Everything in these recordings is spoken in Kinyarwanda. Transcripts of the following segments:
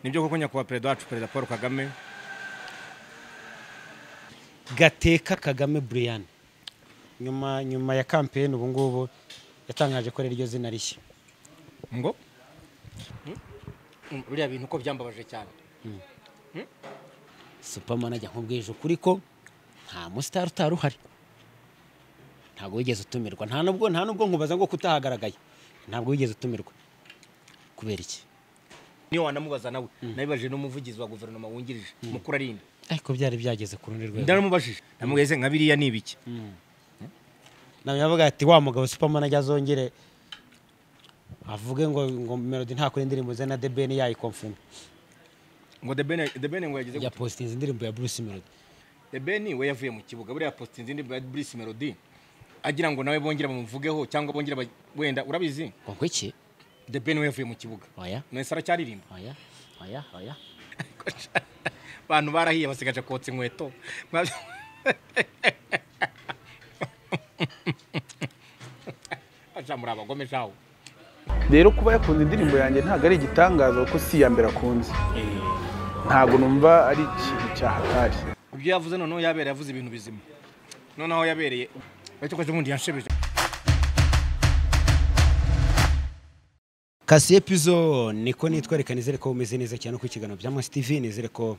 ni byo koko nyakubahwa perezida wacu perezida paul kagame gateka kagame brian nyuma nyuma ya kampeyini ubu ngubu yatangaje ko ari ryo zina rishya ngo biriya bintu uko byambabaje cyane superman ajya nk'ubwije ukuri ko nta musitari utari uhari ntabwo wigeze utumirwa nta nubwo nta nubwo nkubaza ngo kutahagaragaye ntabwo wigeze utumirwa kubera iki niyo wanamubaza nawe nabibajije n'umuvugizi wa guverinoma wungirije mukuru arinda ariko byari byageze ku rundi rwego ndaramubajije namugeze nka biriya ni ibiki nawe yavuga ati wa mugabo superman ajya azongere avuge ngo ngo melody ntakora indirimbo ze na debeni yayikomfume ngo the ben the ben ngo yagize ya positinze indirimbo ya bruce melody the ben we yavuye mu kibuga buriya post izindi bwa Bruce Melody agira ngo nawe bongera bamuvugeho cyangwa bongera ba- wenda urabizi ngo ngo iki the ben we yavuye mu kibuga oya mwese aracyaririmba oya oya oya abantu barahiye basigaje kotsa inkweto Mwa- aja muri abagome jawe rero kuba yakunze indirimbo yanjye ntabwo ari igitangaza kuko si iya mbere akunze ntabwo numva ari ikintu cyahatari ibyo yavuze noneho yabera yavuze ibintu bizima noneho yabereye ariko ubundi yanshibije kasiye pizo niko nitwereka nizere ko umeze neza cyane ku kiganiro bya masi tv nizere ko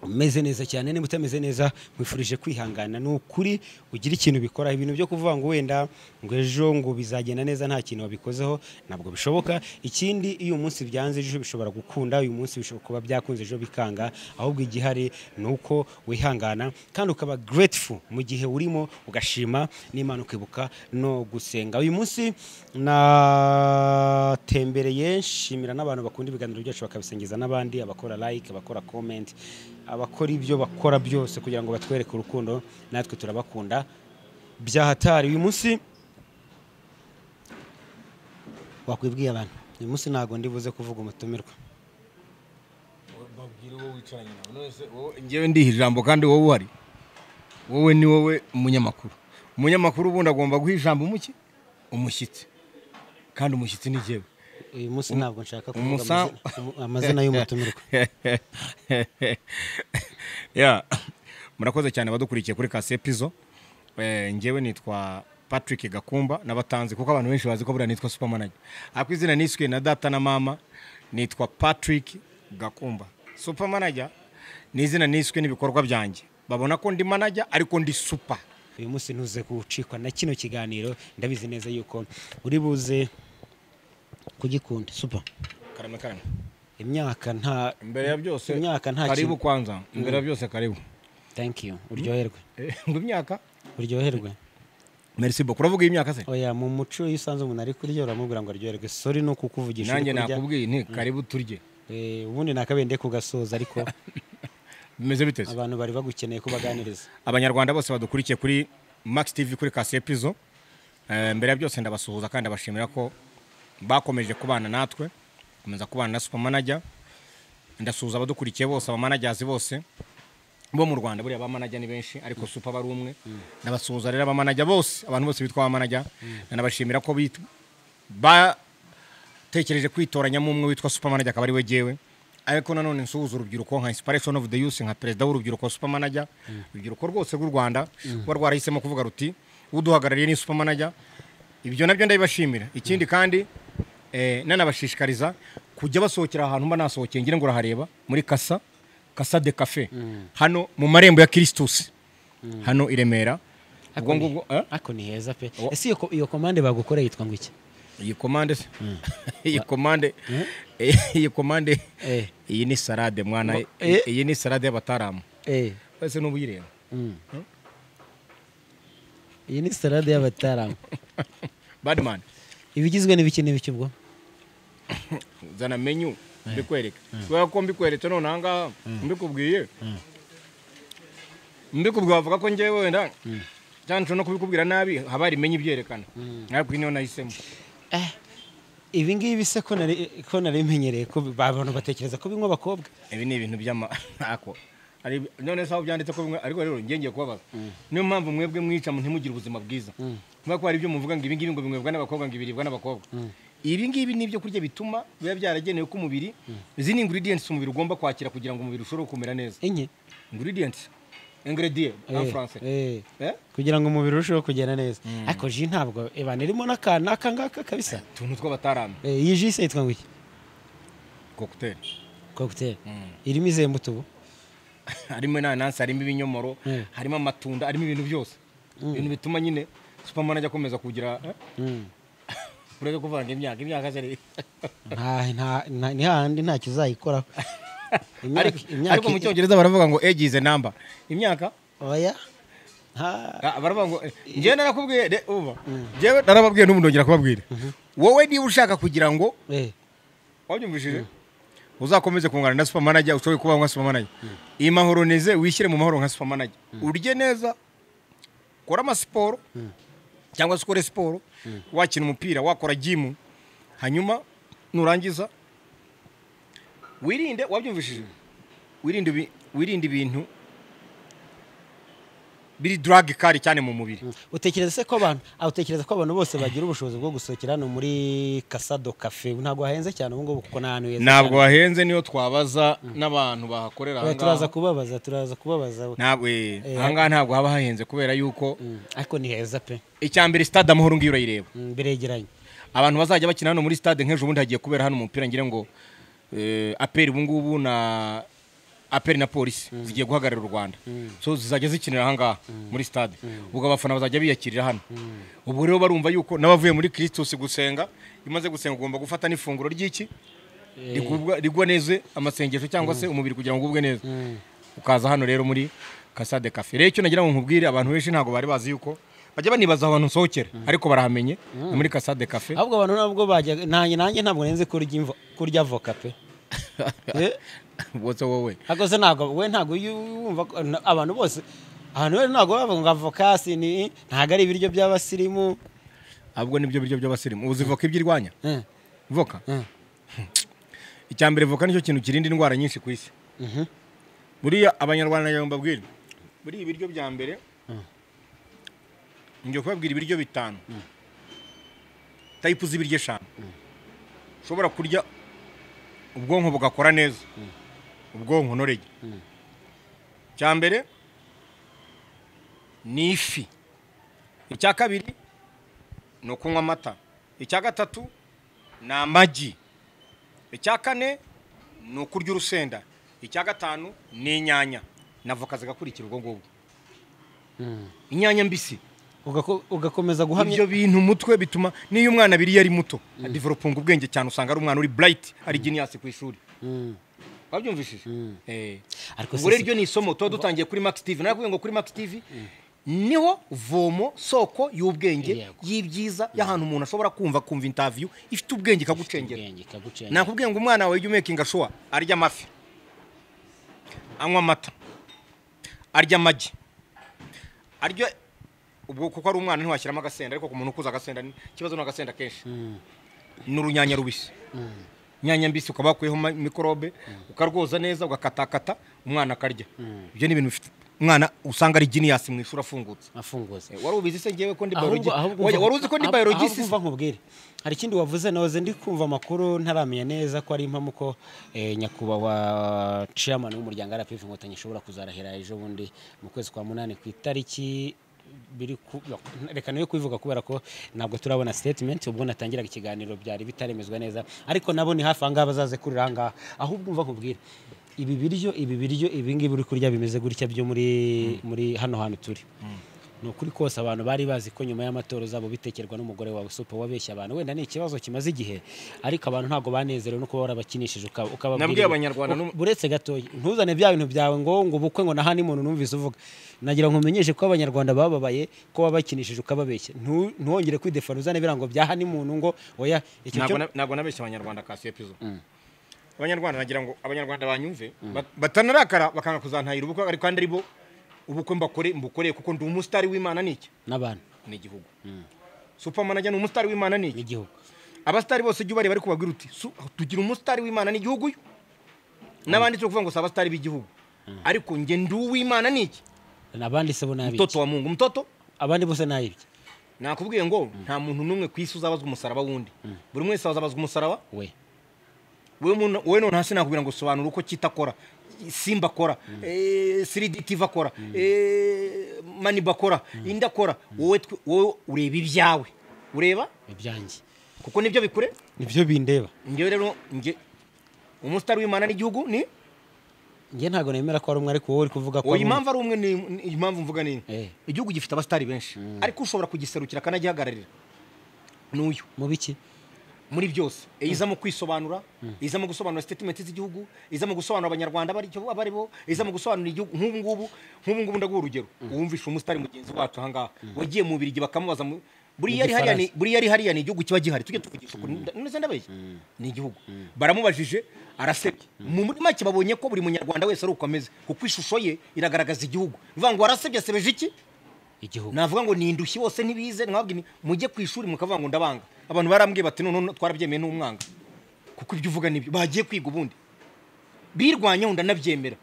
umeze neza cyane niba utameze neza nkwifurije kwihangana ni ukuri ugira ikintu bikora ibintu byo kuvuga ngo wenda ngo ejo ngo bizagenda neza nta kintu wabikozeho ntabwo bishoboka ikindi iyo umunsi byanze ejo bishobora gukunda uyu munsi bishobora kuba byakunze ejo bikanga ahubwo igihari ni uko wihangana kandi ukaba grateful mu gihe urimo ugashima n'imana ukibuka no gusenga uyu munsi natembereye nshimira n'abantu bakunda ibiganiro byacu bakabisengiza n'abandi abakora like abakora comment abakora ibyo bakora byose kugira ngo batwereke urukundo natwe turabakunda byahatari uyu munsi wakwibwiye abantu uyu munsi ntabwo ndibuze kuvuga umutumirwa babwire wowe wicaranye nawe nonese wowe njyewe ndiha ijambo kandi wowe uhari wowe ni wowe umunyamakuru umunyamakuru ubundi agomba guha ijambo umuki umushyitsi kandi umushyitsi ni jyewe uyu munsi ntabwo nshaka kuvuga umusa- amazina- umu- amazina y'umutumirwa Ya, murakoze cyane abadukurikiye kuri kase pizo Eh, njyewe nitwa patrick gakumba n'abatanzi kuko abantu benshi bazi ko buriya nitwa supermanager ariko izina niswe na data na mama nitwa patrick gakumba supermanager ni izina niswe n'ibikorwa byanjye babona ko ndi manager ariko ndi super uyu munsi ntuze gucikwa na kino kiganiro ndabizi neza yuko uri buze kugikunda supa karame karame imyaka nta imbere ya byose imyaka nta karibu kintu kwanza imbere ya byose karibu thank you uryoherwe Eh, ngo imyaka uryoherwe merci beaucoup uravuga imyaka se oya mu muco iyo usanze umuntu ari kurya uramubwira ngo aryoherwe sorry ni ukukuvugisha uri nanjye kurya. nakubwiye nti karibu turye Eh, ubundi nakabende kugasoza ariko bimeze biteze abantu bari bagukeneye kubaganiriza abanyarwanda bose badukurikiye kuri max tv kuri kasiye pizo Eh, mbere ya byose ndabasuhuza kandi ndabashimira ko bakomeje kubana natwe komeza kubana na supermanager ndasuhuza abadukurikiye bose abamanagers bose bo mu rwanda buriya abamanager ni benshi ariko super bari umwe ndabasuhuza rero abamanager bose abantu bose bitwa abamanager ndanabashimira ko bit- batekereje kwitoranyamo umwe witwa supermanager akaba ari we jyewe ariko nanone nsuhuza urubyiruko nka inspiration of the youth nka perezida w'urubyiruko supermanager urubyiruko rwose rw'u rwanda ruba rwarahisemo kuvuga ruti uduhagarariye ni supermanager ibyo nabyo ndabibashimira ikindi kandi eh, nanabashishikariza kujya basohokera ahantu mba nasohokeye ngira ngo urahareba muri kasa kasa de cafe hano mu marembo ya kirisitusi hano i remera ubwo ngubwo eh? ariko ni heza pe Wo- ese iyo ko- iyo komande bagukoreye yitwa ngo iki iyi komande se iyi komande iyi komande Eh. iyi ni salade mwana Eh. iyi ni salade y'abataramu eh wese n'ubuyireba mm. iyi ni salade y'abataramu badman ibigizwe n'ibiki n'ibiki ubwo zana menyu mbikwereke kubera ko mbikweretse none ahangaha mbikubwiye mbikubwiye wavuga ko ngewe wenda cyane nshobora no kubikubwira nabi haba hari imenya ibyerekana ariko iyi niyo nahisemo eh ibi ngibi se ko nari ko nari menyereye ko bi- abantu batekereza ko binywa abakobwa ibi ni ibintu by'amako none se aho byanditse ko bimwe ariko rero njye ngiye kubabaza niyo mpamvu mwebwe mwica ntimugire ubuzima bwiza kubera ko hari ibyo muvuga ngo ibi ngibi ngo binywebwa n'abakobwa ngo ibiribwa n'abakobwa ibi ngibi ni ibyo kurya bituma biba byaragenewe ko umubiri izi ni ingredients umubiri ugomba kwakira kugira ngo umubiri ushobore kumera neza enye ingredients ingredients en français Eh, eh. Eh? kugira ngo umubiri urusheho kugenda neza ariko ji ntabwo ibana irimo n'akantu aka ngaka kabisa utuntu tw'abatarambi Eh, iyi ji se yitwa ngo iki cocktail kokiteri irimo izihe mbuto ubu harimo inanasi harimo ibinyomoro Mm. harimo amatunda harimo ibintu byose ibintu bituma nyine superman ajya akomeza kugira eh? Mm. ureke kuvanga imyaka imyaka zari Nta- nta- nta- ni hahandi ntacyo uzayikoraho ariko Imyaka- imyaka- ariko mu cyongereza baravuga ngo age is a number imyaka oya nta Ah, baravuga ngo njyewe narakubwiye re- uba njyewe narababwiye n'ubu ndongera kubabwira wowe niba ushaka kugira ngo eh, wabyumvishije uzakomeze kungana na supermanager ushobore kubaho nka supermanager iyi mahoro neze wishyire mu mahoro nka supermanager urye neza kora amasiporo cyangwa se ukore siporo wakina umupira wakora jimu hanyuma nurangiza wirinde wabyumvishije wirinde ibi- wirinde ibintu biri drug kari cyane mu mubiri utekereza se ko abantu ah, utekereza ko abantu bose bagira ubushobozi bwo gusohokera hano muri kasado kafe ntabwo hahenze cyane ubu ngubu kuko ni ahantu heza ntabwo cyane. wahenze niyo twabaza n'abantu bahakorera Oya, turaza ahangaha kubabaza turaza kubabaza ntabwo eh, ahangaha ntabwo haba hahenze kubera yuko Mm, ariko ni heza pe icya mbere stade amahoro ngiyo urayireba Mm, biregeranye abantu bazajya bakina hano muri stade nk'ejo bundi hagiye kubera hano umupira ngira ngo eh, aperi ubu ngubu na aperi na polisi zigiye guhagararira u rwanda so zizajya zikinira ahangaha muri stade ubwo abafana bazajya biyakirira hano ubwo rero barumva yuko n'abavuye muri kirisitus gusenga iyo umaze gusenga ugomba gufata n'ifunguro ry'iki rigubwa- rigwa neza amasengesho cyangwa se umubiri kugira ngo ugubwe neza ukaza hano rero muri kasade kafe rero icyo nagira ngo nkubwire abantu benshi ntabwo bari bazi yuko bajya banibaza aho abantu nsohokera ariko barahamenye ni muri kasade kafe ahubwo abantu ntabwo bajya nanjye nanjye ntabwo nenze kurya imvo- kurya avoka pe Eh? wose wowe ariko se ntabwo we ntabwo iyo wumva ko- na- abantu bose ahantu rero ntabwo bavuga ngo avoka si ni ntabwo ari ibiryo by'abasirimu ahubwo nibyo biryo by'abasirimu ubu zivoka ibyo irwanya Eh, voka eh, icya mbere voka nicyo kintu kirinda indwara nyinshi ku isi mhm. buriya abanyarwanda nagira ngo mbabwire buriya ibiryo bya mbere ngiye kubabwira ibiryo bitanu tayipu z'ibiryo eshanu ushobora kurya ubwonko bugakora neza ubwonko norege icya mbere ni ifi icya kabiri ni ukunywa amata icya gatatu ni amagi icya kane ni ukurya urusenda icya gatanu ni inyanya na voka zigakurikira ubwo ngubwo inyanya mbisi Ugako- ugakomeza guhamya ibyo bintu umutwe bituma n'iyo umwana abiriye ari muto adivelopinga ubwenge cyane usanga ari umwana uri burayiti ari geniyasi ku ishuri Mm, wabyumvishije ariko ubwo rero se- iryo ni isomo tuba dutangiye kuri max tv narakubwiye ngo kuri max tv niho vomo soko y'ubwenge Yego. y'ibyiza y'ahantu umuntu ashobora kumva kumva intaviyu ifite ubwenge ikagucengera ubwenge ikagucengera. nakubwiye ngo umwana wawe jya umekinga shuwa arya amafi anywa amata arya amagi arya ubwo kuko ari umwana ntiwashyiramo agasenda ariko ku muntu ukuza agasenda ni- ikibazo ni agasenda kenshi ni urunyanya rubisi inyanya mbisi ukaba wakuyeho ma- mikorobe ukarwoza neza ugakatakata umwana akarya ibyo ni ibintu bifite umwana usanga ari geniyasi mu ishuri afungutse afungutse Eh, wari ubizi se ngewe ko ndi Ahubwo- biologi ahubwo Oya, mva- wari uzi ko ndi ahubwo- biologist ahubwo mva nkubwire hari ikindi wavuze nahoze ndi kumva amakuru ntaramenya neza ko ari impamo ko eh, nyakubahwa chairman w'umuryango rpf inkotanyi ashobora kuzarahira ejo bundi mu kwezi kwa munani ku itariki biri ku- no, reka nayo kubivuga kubera ko ntabwo turabona statement ubwo natangiraga ikiganiro byari bitaremezwa neza ariko nabo ni hafi ahangaha bazaze kurira ahangaha ahubwo mva nkubwire ibi biryo ibi biryo ibi ngibi uri kurya bimeze gutya byo muri muri hano hantu turi ni ukuri kose abantu bari bazi ko nyuma y'amatora uzaba ubitekerwa n'umugore wawe supa wabeshya abantu wenda ni ikibazo kimaze igihe ariko abantu ntabwo banezerewe no kuba warabakinishije ukaba- ukababwira Nabwiye ibintu. Abanyarwanda U- n'um- buretse gatoya ntuzane bya bintu byawe ngo ngo ubukwe ngo nahani muntu numvise uvuga nagira ngo umenyeshe ko abanyarwanda bababaye ko wabakinishije ukababeshya Ntu- ntuhongere kwidefana uzane ibirango bya hani muntu ngo oya icyo ntabwo cyo na- ntabwo nabeshya abanyarwanda kasiye pizo abanyarwanda nagira ngo abanyarwanda banyumve bat- batanarakara bakanga kuzantahira ubukwe ariko kandi ari bo ubukwe mbakore mbukoreye kuko ndi umusitari w'imana ni iki n'abantu ni igihugu supermanager ni umusitari w'imana ni iki n'igihugu abasitari bose jya ubareba bari kubabwira uti "Su- tugira umusitari w'imana n'igihugu uyu n'abandi turi kuvuga ngo si abasitari b'igihugu ariko njye ndi uw'imana ni iki n'abandi se bo ni abiki mtoto wa mungu mtoto abandi bose ni abiki nakubwiye ngo nta muntu n'umwe ku isi uzabazwa umusaraba wundi buri wese azabazwa umusaraba we wowe muntu- wowe none hasi nakubwira ngo sobanura uko kita akora simba akora eh, 3D TV akora eh, maniba akora indi akora wowe twe- wowe ureba ibyawe ureba ibyanjye kuko nibyo bikure nibyo bindeba njyewe rero njye umusitari w'imana n'igihugu ni njye ntabwo nemera ko ari umwe ariko wowe uri kuvuga ko uwo ari umwe. impamvu ari umwe ni ni- impamvu mvuga ni Eh. igihugu gifite abasitari benshi ariko ushobora kugiserukira akanagihagararira n'uyu mu biki muri byose iza mu kwisobanura iza mu gusobanura statement z'igihugu iza mu gusobanura abanyarwanda abari cyo abari bo iza mu gusobanura igihugu nk'ubu ngubu nk'ubu ngubu ndaguha urugero uwumvishe umusitari mugenzi wacu aha ngaha wagiye mu Bubiligi bakamubaza mu- buriya ari hariya ni- buriya ari hariya ni igihugu kiba gihari tujye tuvugisha ukuri ndetse ndabeshya ni igihugu baramubajije arasebye mu muri make babonye ko buri munyarwanda wese ari uko ameze kuko ishusho ye iragaragaza igihugu bivuga ngo warasebye asebeje iki igihugu navuga ngo ni indushyi bose ntibize mwabwiye mujye ku ishuri mukavuga ngo ndabanga abantu barambwiye bati none twarabyemeye n'umwanga kuko ibyo uvuga nibyo bagiye kwiga ubundi birwanyeho ndanabyemera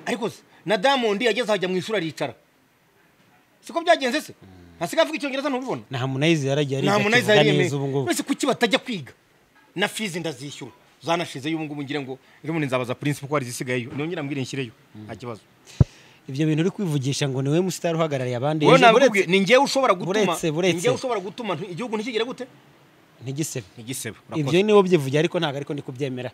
ariko se na diamond yageze ahajya mu ishuri aricara siko byagenze se hasigaye avuga icyongereza ntubibona na harmonize yaragiye nta muntu ahise yariyemeye neza ubu ngubu mbese kuki batajya kwiga na fizi ndazishyura zanashizeyo ubu ngubu ngira ngo rimwe nzabaza prince kuko hari izisigayeyo nongera mbwire nshyireyo nta kibazo ibyo bintu uri kwivugisha ngo ni we musitari uhagarariye abandi wowe ejo nabikubwiye ni njyewe ushobora gutuma buretse, buretse. ni njyewe ushobora gutuma nti- igihugu ntikigire gute ntigisebe ntigisebe ibyo niwo byivugira ariko ntabwo ariko ndi kubyemera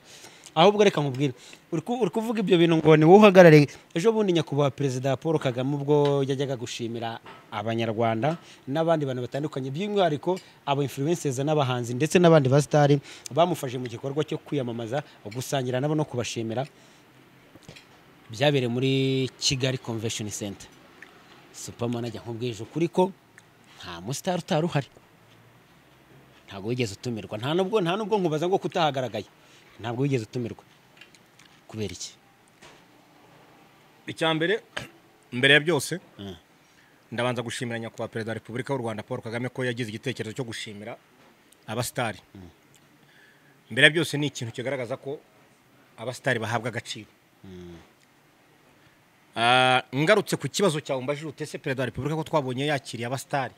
ahubwo reka mubwire uri ku- uri kuvuga ibyo bintu ngo ni wowe uhagarariye ejo bundi nyakubahwa perezida paul kagame ubwo yajyaga gushimira abanyarwanda n'abandi bantu batandukanye by'umwihariko abo influencers n'abahanzi ndetse n'abandi basitari bamufashe mu gikorwa cyo kwiyamamaza gusangira nabo no kubashimira byabereye muri kigali convention center supermanager nk'ubwije ukuri ko nta musitari utari uhari ntabwo wigeze utumirwa nta nubwo nta nubwo nkubaza ngo kutahagaragaye ntabwo wigeze utumirwa kubera iki icya mbere mbere ya byose ndabanza gushimira nyakubahwa perezida wa repubulika y'u rwanda paul kagame ko yagize igitekerezo cyo gushimira abasitari mbere ya byose ni ikintu kigaragaza ko abasitari bahabwa agaciro Ah, ngarutse ku kibazo cyawe mbajije utese perezida wa repubulika ko twabonye yakiriye abasitari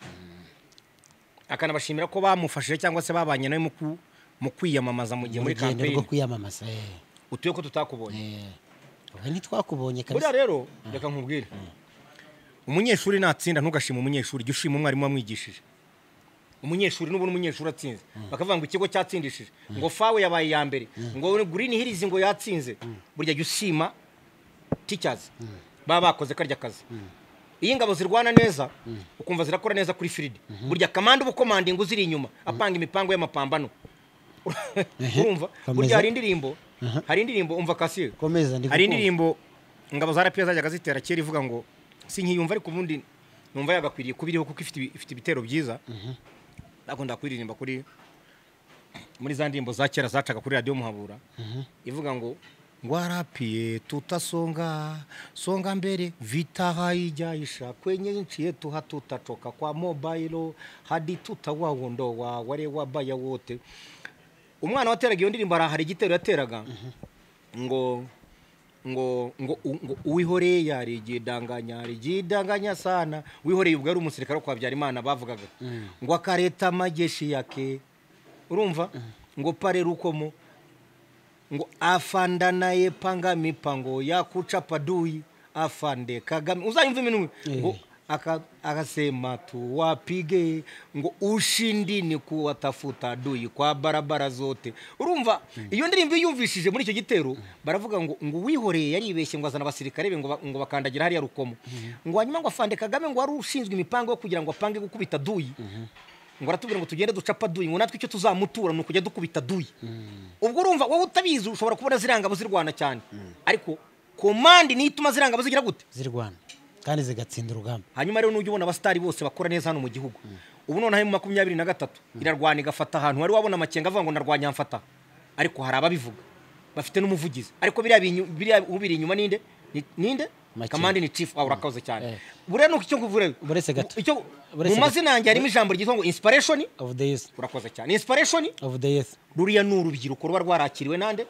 akanabashimira ko bamufashije cyangwa se babanye nawe mu ku- mu kwiyamamaza mu gihe mu muri rugendo rwo kampeyini kwiyamamaza eh, utuye ko tutakubonye eh. Oya, ntitwakubonye buriya kabisa rero reka nkubwire umunyeshuri natsinda ntugashima umunyeshuri jya ushima umwarimu wamwigishije umunyeshuri n'ubundi umunyeshuri atsinze bakavuga ngo ikigo cyatsindishije ngo fawe yabaye iya mbere ngo gurini hirizi ngo yatsinze burya jya ushima ticazi baba bakoze karya kazi iyo ingabo zirwana neza ukumva zirakora neza kuri firidi burya kamanda uba ukomandinga uziri inyuma apanga imipango y'amapambano urumva Komeza. burya hari indirimbo hari indirimbo umva kasiye komeza ndi hari gukumva. indirimbo ingabo za rapiyo zajyaga zitera kera ivuga ngo si nkiyumva ariko ubundi numva yagakwiriye kuba iriho kuko ifite ibi- ifite ibitero byiza nakunda kuririmba kuri muri za ndirimbo za kera zacaga kuri radiyo muhabura ivuga ngo ngwarapiye tutasonga songa mbere vita haijaisha kwenye nchi yetu hatutatoka kwa mobayiro hadi tutawaondoa wale wabaya wote umwana wateraga iyo ndirimbo hari- hari igitero yateraga ngo ngo ngo u- ngo uwihoreye yarijidanganya yarijidanganya sana wihoreye ubwo ari umusirikare wo kwa Habyarimana bavugaga ngo akareta majeshi yake urumva ngo pare rukomo ngo afanda naye panga mipango yakuchapa dui afande kagame uzayumva iminu ngo aka- akasema tuwapige ngo ushindi ni kuwatafuta adui kwa barabara zote urumva iyo ndirimbo yumvishije muri icyo gitero baravuga ngo ngo uwihoreye yaribeshye ngo azana abasirikare be ngo ba- ngo bakandagira hariya rukomo ngo hanyuma ngo afande kagame ngo wari ushinzwe imipango yo kugira ngo apange gukubita duyi ngo aratubwira ngo tugende ducapa duyi ngo natwe icyo tuzamutura ni ukujya dukubita duyi ubwo urumva wowe utabizi ushobora kubona zirangabo zirwana cyane ariko komandi niyo ituma zirangabo zigira gute zirwana kandi zigatsinda urugamba hanyuma rero n'ujya ubona abasitari bose bakora neza hano mu gihugu ubu noneho mu makumyabiri na gatatu irarwana igafata ahantu wari wabona amakenga avuga ngo narwanya mfata ariko hari ababivuga bafite n'umuvugizi ariko biriya binyu- biriya ubiri inyuma ninde Ni- ninde Makenga. kamandi ni chief aho urakaze Eh. cyane buriya ni icyo kuvura Buretse gato. icyo Buretse mu gato. mazina yanjye harimo ijambo ryitwa ngo inspiration of the youth urakoze cyane inspiration of the youth ruriya ni urubyiruko ruba rwarakiriwe nande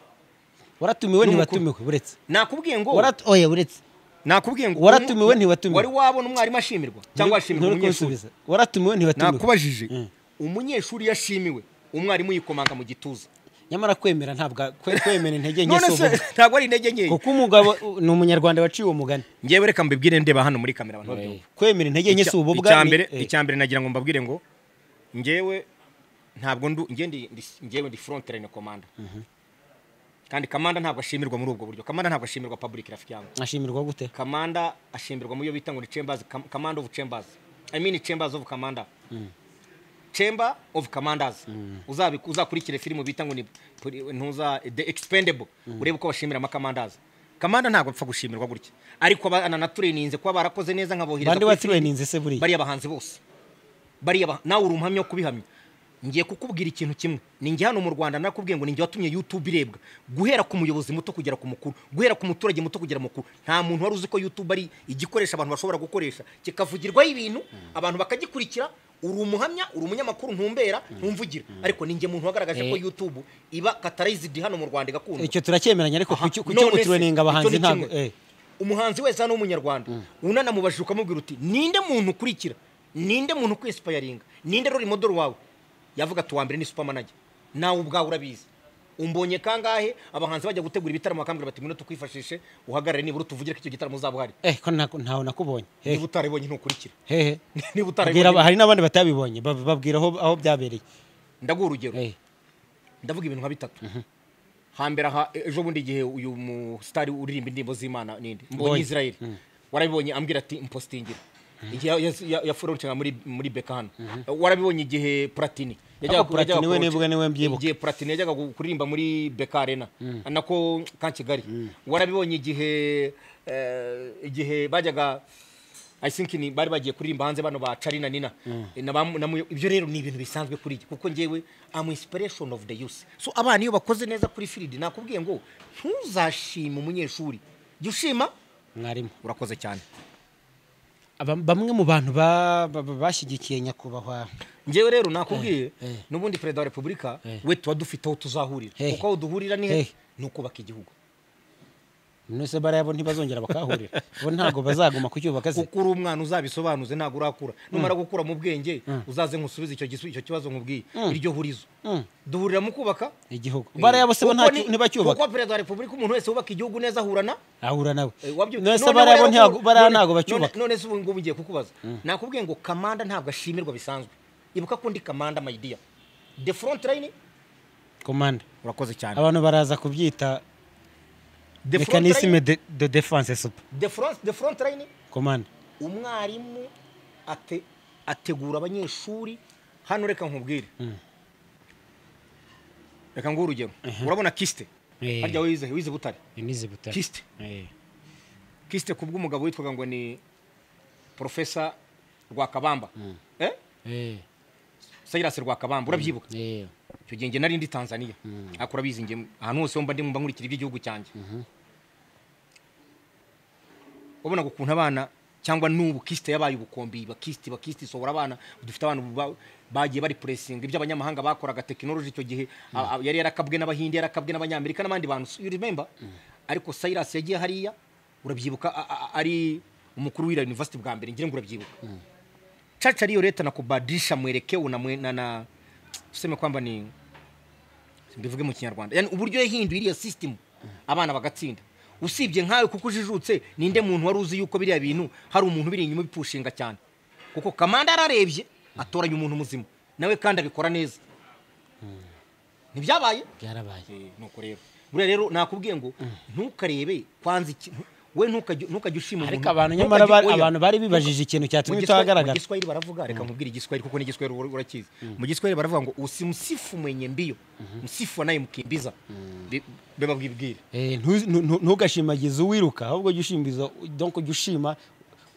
waratumiwe N'umukuru. ntibatumiwe buretse nakubwiye ngo Warat- oya buretse nakubwiye ngo Waratumiwe, ntiwatumiwe? wari wabona umwarimu ashimirwa cyangwa washimirwa Nturi umunyeshuri kunsubiza. waratumiwe ntiwatumiwe nakubajije umunyeshuri yashimiwe umwarimu yikomanga mu gituza nyamara kwemera ntabwo kwe- kwemera intege nke none si se ubuntu. ntabwo ari intege nkeya kuko umugabo u- ni umunyarwanda waciye uwo mugani ngewe reka mbibwire ndeba hano muri kamera abantu babyumva kwemera intege nke si Icya- ububwa icya ni- mbere eh, icya mbere nagira ngo mbabwire ngo ngewe ntabwo ndu ngewe ndi- ndi- ngewe ndi front line commander kandi kamanda ntabwo ashimirwa muri ubwo buryo kamanda ntabwo ashimirwa public rafiki yangu ashimirwa gute kamanda ashimirwa mu yo bita ngo ni chambers Kam- command of chambers i mean chambers of commander chamber of commanders Uzabi- uzakurikire filime bita ngo ni poli- ntuza the expendable urebe uko bashimira amakomandazi kamanda ntabwo apfa gushimirwa gutya ariko abana naturininze kuba barakoze neza nkabohereza bande kuri waturininze se buriya? bariya bahanzi bose bariya bah- nawe uri umuhamya wo kubihamya ngiye kukubwira ikintu kimwe ni njye hano mu rwanda nakubwiye ngo ni njye watumye youtube irebwa guhera ku muyobozi muto kugera ku mukuru guhera ku muturage muto kugera mukuru nta muntu wari uzi ko youtube ari igikoresho abantu bashobora gukoresha kikavugirwaho ibintu abantu bakagikurikira uri umuhamya uri umunyamakuru ntumbera ntumvugira ariko ni njye muntu wagaragaje ko Eh. youtube iba katarayizidi hano mu rwanda igakundwa icyo turacyemeranya ariko Aha, kucyo none se, gutureninga abahanzi icyo ni ntabwo kimwe. eh. umuhanzi wese hano w'umunyarwanda unanamubajije ukamubwira uti ninde muntu ukurikira ninde muntu ukwispayaringa ninde ruri modoro wawe yavuga ati uwa mbere ni supermanager nawe ubwawe urabizi umbonye kangahe abahanzi bajya gutegura ibitaramo bakambwira bati ngwino tukwifashishe uhagarare nibura utuvugire ko icyo gitaramo uzaba uhari eh ko nta- ntawe nakubonye eh niba utarabonye ntukurikire hehe niba Abwira aba- utarabonye hari n'abandi batabibonye bab- babwira aho aho byabereye ndaguha urugero eh ndavuga ibintu nka bitatu hambere aha e- ejo bundi igihe uyu musitari uririmba indirimbo z'imana ninde mbonye Mbonye. israel warabibonye ambwira ati impositingira igihe yafuroncaga muri muri beka hano warabibonye igihe platini yajyaga Ariko Platini yajyaga we kuronca- nibwo niwe mbyibuka. igihe platini yajyaga gu- kuririmba muri beka arena nako ka kigali warabibonye igihe eh, igihe bajyaga I think ni bari bagiye kuririmba hanze bano ba Charly na Nina Eh, na bamu- na mu- ibyo rero ni ibintu bisanzwe kuri njye kuko ngewe am inspiration of the youth so abana iyo bakoze neza kuri field nakubwiye ngo ntuzashima umunyeshuri jya ushima mwarimu urakoze cyane Aba- bamwe mu bantu ba- ba- ba- bashyigikiye nyakubahwa ngewe rero nakubwiye Eh, eh. n'ubundi perezida wa repubulika Eh. we tuba dufite aho tuzahurira Eh. kuko aho duhurira ni he Eh. ni ukubaka igihugu nose bariya bo ntibazongera bakahahurira bo ntabwo bazaguma kucyubaka se kuko uri umwana uzabisobanuze ntabwo urakura numara gukura mu bwenge uzaze nkusubize icyo gisu- icyo kibazo nkubwiye iryo hurizo Mm. duhurira mu kubaka igihugu bariya bose bo Kuko nta- ni- ntibacyubaka kuko perezida wa repubulika umuntu wese wubaka igihugu neza ahurana ahura nawe eh, wabyo- none se noneho bariya bo rero ntibago- ubu- bariya none- ntabwo none- bacyubaka none se ubu ngubu ngiye kukubaza nakubwiye ngo kamanda ntabwo ashimirwa bisanzwe ibuka ko ndi kamanda mayidiya the front line komanda urakoze cyane abantu baraza kubyita the front line mekanisme de de defense supa the front the front line komanda umwarimu ate- ategura abanyeshuri hano reka nkubwire reka nguhe urugero urabona kisite Eh. harya wize wize butare nizi butare kisite kisite ku bw'umugabo witwaga ngo ni porofesa rwakabamba eh? sayirasi rwakabamba urabyibuka icyo gihe nge nari ndi tanzania ariko urabizi nge ahantu hose mba ndi mba nkurikira iby'igihugu cyanjye wabonaga ukuntu abana cyangwa n'ubu kisite yabaye ubukombe ba kisite ba kisite isohora abana dufite abantu ba- bagiye bari puresinga ibyo abanyamahanga bakoraga tekinoloji icyo gihe a- a- yari yarakabwe n'abahinde yarakabwe n'abanyamerika n'abandi bantu you remember ariko sayirasi yagiye hariya urabyibuka a- a- ari umukuru w'ira yunivasiti bwa mbere ngira ngo urabyibuka chacha ariyo leta nakubadilisha mwelekeo na, mwe, na, na tuseme kwamba ni mbivuge mu kinyarwanda yani uburyo yahinduye iriya system abana bagatsinda usibye nkawe kuko ujijutse ninde muntu wari uzi yuko biriya bintu hari umuntu biri inyuma bipushinga cyane kuko kamanda yararebye atoranya umuntu muzima nawe kandi abikora neza ntibyabaye byarabaye Eh, nuko rero buriya rero nakubwiye ngo ntukarebe kwanza ikintu we ntukajya ntukajya ushima umuntu ariko abantu nyamara ntukajya- bari- oya. abantu bari bibajije ikintu Mu cyatumye Giswahili- mu utahagaragara giswahili baravuga reka nkubwire igiswahili kuko n'igiswahili ura- urakizi mu giswahili baravuga ngo usimsifu mwenye mbio msifu anayemkimbiza Bi- biba bwibwire Eh, ntu- ntu- ntu- ntugashimagize uwiruka ahubwo jya ushimbiza donc jya ushima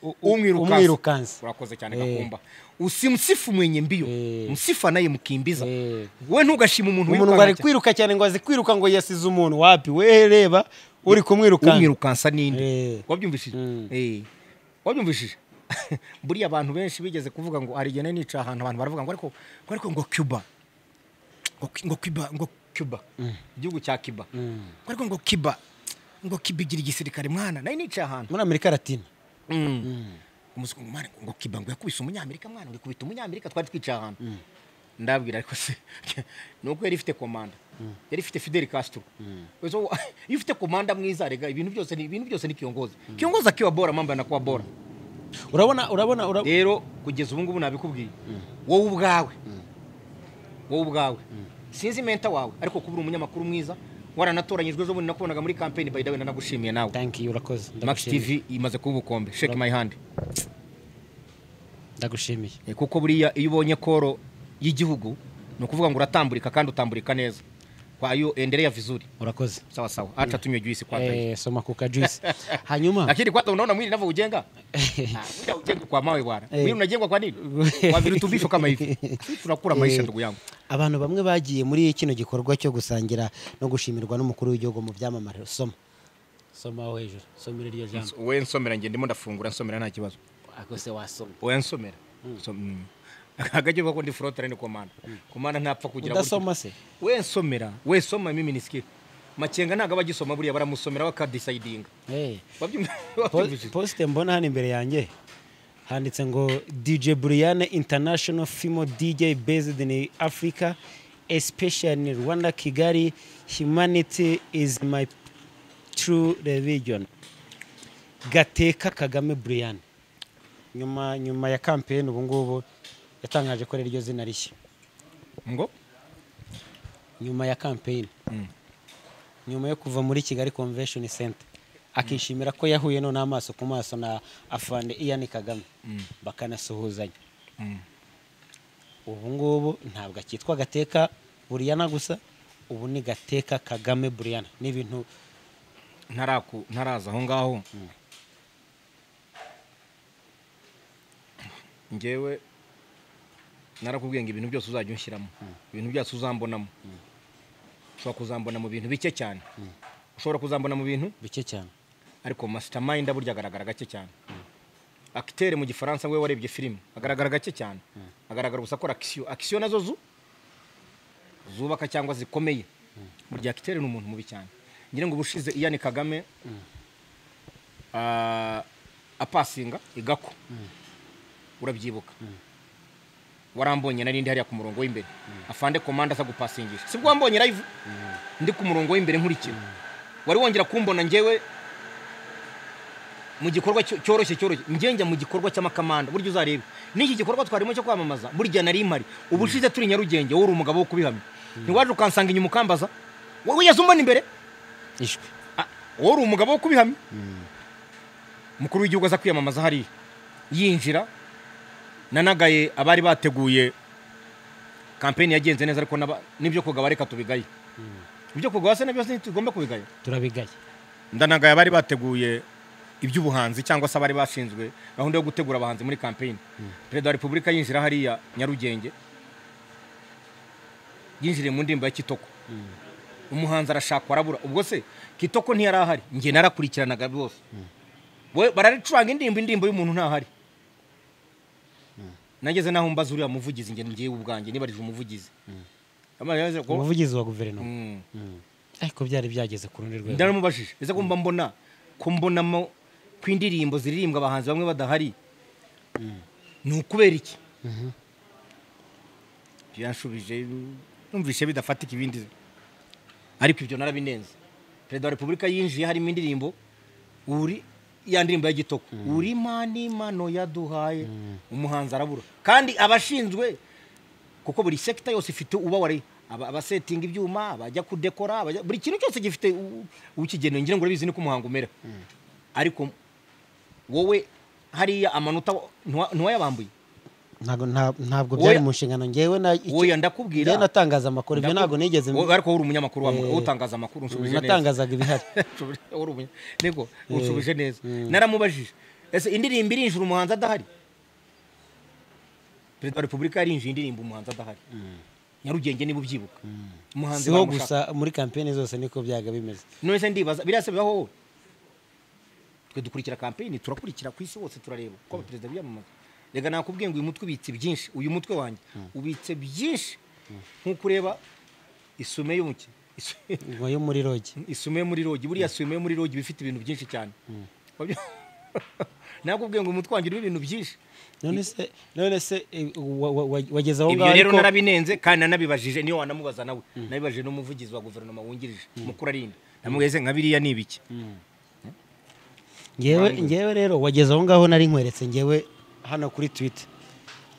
u- u- umwirukansa urakoze cyane Eh. gakumba usimsifu mwenye mbio Eh. msifu anayemkimbiza Eh. we ntugashima umuntu umuntu ngo ari kwiruka cyane ngo azi kwiruka ngo yasize umuntu wapi we reba uri kumwirukansa umwirukansa ninde Eh. wabyumvishije Mm. Eh. wabyumvishije buriya abantu benshi bigeze kuvuga ngo hari igihe nari nica ahantu abantu baravuga ngo ariko ngo ariko ngo cuba ngo ngo cuba ngo cuba igihugu cya cuba ngo ariko ngo cuba ngo kibigira igisirikare mwana nayo nicaye ahantu muri amerika latina umusuku mwana ngo kiba ngo yakubise umunyamerika mwana uri kubita umunyamerika twari twicaye ahantu ndabwira ariko se nuko yari ifite komanda yari ifite Fidel Castro So, iyo ufite komanda mwiza rega ibintu byose ni ibintu byose ni kiyongoza kiyongoza akiwa bora mambo na kuwa bora urabona urabona urabona rero kugeza ubu ngubu nabikubwiye wowe ubwawe wowe ubwawe sinzi menta wawe ariko kuba uri umunyamakuru mwiza waranatoranyijwe ejo bundi nakubonaga muri kampeni bayidawe nanagushimiye nawe thank you urakoze max ndagushimiye tv imaze kuba ubukombe shake my hand ndagushimiye Eh, kuko buriya iyo ubonye koro y'igihugu ni ukuvuga ngo uratambulika kandi utamburika neza kwa yo endere ya vizuri urakoze sawa sawa acha tunywe juice kwa hey. eh soma kuka juice hanyuma lakini kwanza unaona mwili unavyojenga ujenga kwa mawe bwana Eh. mwili unajengwa kwa nini kwa virutubisho kama hivi Sisi tunakura maisha Eh, ndugu yangu abantu bamwe bagiye muri kino gikorwa cyo gusangira no gushimirwa n'umukuru w'igihugu mu byamamare soma soma aho hejuru somera iryo jambo we nsomera nge ndimo ndafungura nsomera nta kibazo ako se wasoma we nsomera So, mm. akagajyo bako ndi front line command command ntapfa kugira gutya. udasoma se we nsomera we soma mimi nisikie makenga ntago abagisoma buriya baramusomera bakadisidinga Eh, wabyumva po- wabyumvise? posite mbona hano imbere yanjye handitse ngo dj briane international fimo dj based in africa especially in rwanda kigali humanity is my true religion gateka kagame briane nyuma nyuma ya kampeni ubu ngubu yatangaje ko ari ryo zina rishya ngo nyuma ya kampeyini nyuma yo kuva muri kigali convention center akishimira ko yahuye no n'amaso ku maso na afande iyani kagame bakanasuhuzanya ubu ngubu ntabwo akitwa gateka buriyana gusa ubu ni gateka kagame buriyana ni ibintu ntaraku ntaraza aho ngaho ngewe narakubwiye ngo ibintu byose uzajya unshyiramo ibintu byose uzambonamo ushobora kuzambona mu bintu bike cyane ushobora kuzambona mu bintu bike cyane ariko masitamayindi burya agaragara gake cyane akitere mu gifaransa we warebye filime agaragara gake cyane agaragara gusa akora akisiyo akisiyo nazo zu zubaka cyangwa zikomeye burya akitere ni umuntu mubi cyane ngira ngo ubushize iyani kagame ah, apasinga igako urabyibuka warambonye nari ndi hariya ku murongo w'imbere afande komanda aza gupasingisha sibwo wambonye live ndi ku murongo w'imbere nkurikira wari wongera kumbona ngewe mu gikorwa cyo- cyoroshye cyoroshye njya mu gikorwa cy'amakamanda burya uzarebe n'iki gikorwa twarimo cyo kwamamaza burya nari mpari ubushize turi nyarugenge wowe uri umugabo wo kubihamya ntiwaje ukansanga inyuma ukambaza wowe yaza umbona imbere ishwe Ah, wowe uri umugabo wo kubihamya umukuru w'igihugu aza kwiyamamaza hariya yinjira nanagaye abari bateguye kampeni yagenze neza ariko n'aba- n'ibyo kugaba reka tubigaye ibyo kugaba se nabyo ntitugomba kubigaya turabigaye ndanagaye abari bateguye iby'ubuhanzi cyangwa se abari bashinzwe gahunda yo gutegura abahanzi muri kampeyini perezida wa repubulika yinjira hariya nyarugenge yinjiriye mu ndirimbo ya kitoko umuhanzi arashaka arabura ubwo se kitoko ntiyari ahari njye narakurikiranaga bose We- bararicuranga indirimbo indirimbo y'umuntu ntahari nageze n'aho mbaza uriya muvugizi njye ngewe ubwanjye nibarije umuvugizi Amaze ko- umuvugizi wa guverinoma Mm. ariko byari byageze ku rundi rwego ndaramubajije ese ko mba mbona ko mbonamo ko indirimbo ziririmbwa abahanzi bamwe badahari ni ukubera iki byanshubije numvise bidafatika ibindi ariko ibyo narabinenze perezida wa repubulika yinjiye harimo indirimbo uri ya ndirimbo ya gitoko uri imana imano yaduhaye umuhanzi arabura kandi abashinzwe kuko buri sekita yose ifite uba wari aba- abasetinga ibyuma abajya kudekora abajya- buri kintu cyose gifite u- ukigenewe ngira ngo urabizi niko umuhango umera ariko wowe hariya amanota ntiwa- ntiwayabambuye ntabwo nta- ntabwo byari Oya. mu nshingano ngewe na icyo- Oya, ndakubwira. njyewe natangaza amakuru ibyo ntabwo nigeze Wowe ariko wowe uri umunyamakuru wa- Eh, wowe utangaza amakuru unshubije neza natangazaga ibihari Unshubije- wowe uri umunya- nego unshubije neza naramubajije ese indirimbo irinjira umuhanzi adahari perezida wa repubulika yarinjiye indirimbo umuhanzi adahari nyarugenge niba ubyibuka umuhanzi siho baramushaka. gusa muri kampeni zose niko byaga bimeze none se ndibaza biriya se bibaho wowe twe dukurikira kampeyini turakurikira ku isi hose turareba uko abaperezida biyamamaza reka nakubwiye ngo uyu mutwe ubitse byinshi uyu mutwe wanjye ubitse byinshi nk'uko ureba isume y'umukino ngo yo muri rogi isume muri rogi buriya isume muri rogi iba ifite ibintu byinshi cyane ntabwo ubwiye ngo umutwe wanjye urimo ibintu byinshi none se none se eh, wa- wa- wa- wageze aho ibyo ngaho rero ariko narabinenze kandi nanabibajije niyo wanamubaza nawe nabibajije n'umuvugizi wa guverinoma wungirije mukuru arinda namugeze nka biriya ni ibiki ngewe ngewe rero wageze aho ngaho nari nkweretse ngewe hano kuri twitter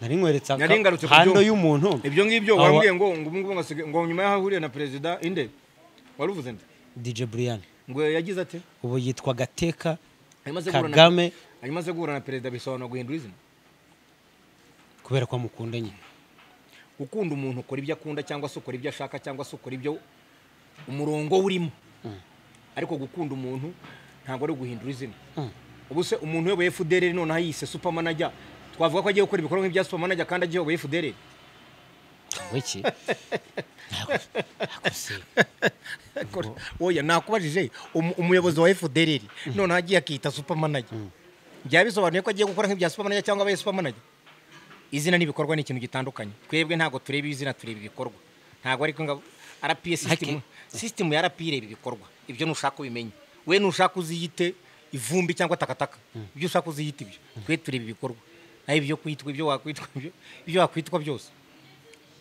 nari nkweretse aka- Nari ngarutse ku hando byuma. y'umuntu ibyo ngibyo Awa- wambwiye ngo ngo ubu ngubu ngasige- ngo nyuma y'aho ahuriye na perezida inde waruvuze nde DJ Brian ngo yagize ati ubu yitwa Gateka "Ayimaze guhura na- Kagame ayimaze guhura na perezida bisobanura guhindura izina kubera ko amukundanye ukunda umuntu ukora ibyo akunda cyangwa se ukora ibyo ashaka cyangwa se ukora ibyo umurongo urimo ariko gukunda umuntu ntabwo ari uguhindura izina ubu se umuntu uyoboye fdr noneho yise supermanager twavuga ko agiye gukora ibikorwa nk'ibya supermanager kandi agiyoboye fdr cyangwa iki Ntabwo- ntabwo se oya nakubajije umu- umuyobozi wa fdr noneho agiye akita supermanager byaba bisobanuye ko agiye gukora nk'ibya supermanager cyangwa abaye supermanager izina n'ibikorwa ni ikintu gitandukanye twebwe ntabwo tureba izina tureba ibikorwa ntabwo ariko ngo rpa sisitemu sisitemu ya rpa ireba ibikorwa ibyo nushaka ubimenya we nushaka uziyite ivumbi cyangwa takataka ibyo ushaka uziyite ibyo twe tureba ibikorwa naho ibyo kwitwa ibyo wakwitwa ibyo- ibyo wakwitwa byose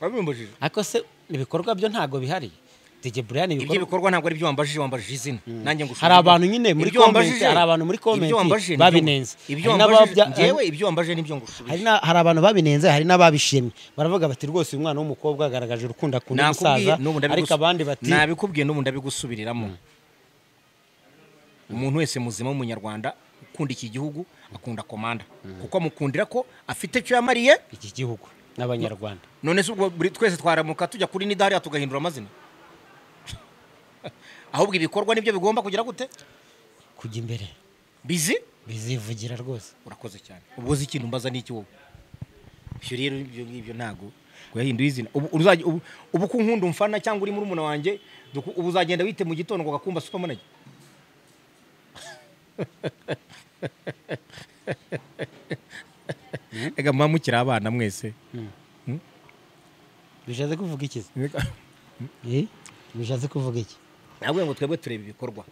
wabimbujije ariko se ibikorwa byo ntabwo bihari DJ Brian ibyo bikorwa ntabwo ari byo wambajije wambajije izina nanjye ngo Hari abantu nyine muri Ibyo wambajije- comment, hari abantu muri comment ibyo wambajije ni babinenze. byo- ibyo Hari wambajije n'ababya- ngewe ibyo wambajije nibyo ngushubije hari, na, hari abantu babinenze hari n'ababishimye baravuga bati rwose uyu mwana w'umukobwa agaragaje urukundo akunda umusaza Nakubwiye, n'ubu ariko ndabigus- abandi bati nabikubwiye n'ubu ndabigusubiriramo umuntu wese muzima w'umunyarwanda ukunda iki gihugu akunda komanda kuko amukundira ko afite icyo yamariye iki gihugu n'abanyarwanda none se ubwo buri twese twaramuka tujya kuri nidari tugahindura amazina ahubwo ibikorwa nibyo bigomba kugira gute kujya imbere bizi bizivugira rwose urakoze cyane ubu uzi ikintu mbaza n'iki wowe ibyo rero ibyo ngibyo ntabwo guhinduye izina ubu uzajya- ubu- ubu ko unkunda umfana cyangwa uri murumuna wanjye duku- ubu uzagenda wite mu gitondo ngo gakumba supermanager reka muba mukiri abana mwese bishatse kuvuga iki se? Eh? bishatse kuvuga iki ntabwo ngo twebwe tureba ibikorwa